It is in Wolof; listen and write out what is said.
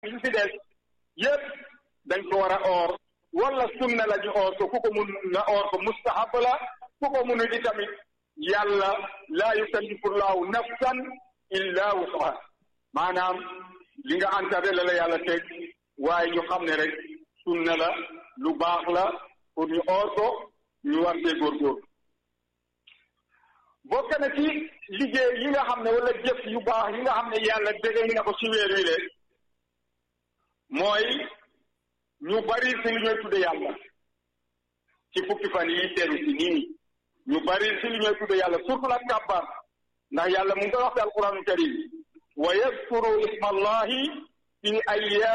yi fi des yépp dañ ko war a oor wala sunna la ñu oor ko ku ko mun na oor ko mustahab la ku ko munu di tamit yàlla laa yukallifu llahu nafsan illa wusaha maanaam li nga antare la la yàlla teg waaye ñu xam ne rek sunna la lu baax la pour ñu oor ko ñu war see góorgóorlu bokk na ci liggéey yi nga xam ne wala jëf yu baax yi nga xam ne yàlla dégg na ko ci weer wi le mooy ñu bari si li ñooy tudde yàlla ci fukki fan yi teru si nii ñu bari si li ñooy tudde yàlla surtout la kàbbar ndax yàlla mu ngi koy wax ci alquranu karim wa yaskuru isma allahi fi ayyaam